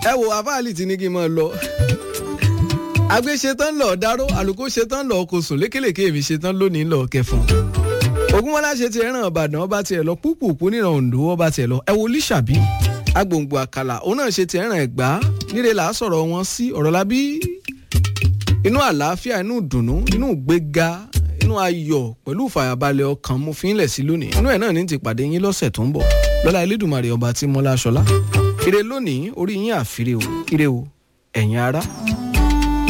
ẹ wo àfáàlì tí ní kí n máa lọ àgbẹ̀ ṣetán lọ dáró àlùkò ṣetán lọ kò sùn lékèlèké èmi ṣetán lónìí lọ kẹfọn ogunmọ́lá ṣe ti ẹ̀ràn ìbàdàn ọba tiẹ̀ lọ púpùpù níran ondo ọba tiẹ̀ lọ ẹ wo líṣàbí agbòǹgbò àkàlà òun náà ṣe ti ẹ̀ràn ẹ̀gbá nílé là á sọ̀rọ̀ wọn sí ọ̀rọ̀ lábí inú àlàáfíà inú ìdùnnú inú ìgbéga inú ayọ̀ pẹ̀lú ìfàyàbalẹ̀ ọkàn mo fi ń lẹ̀ sí lónìí inú ẹ̀ náà ní ti pàdé yín lọ́sẹ̀ tó ń bọ̀ lọ́la elédùnmarè ọba tí mọ́lá aṣọlá ire lónìí orí yín àfiré o ire o ẹ̀yin ará.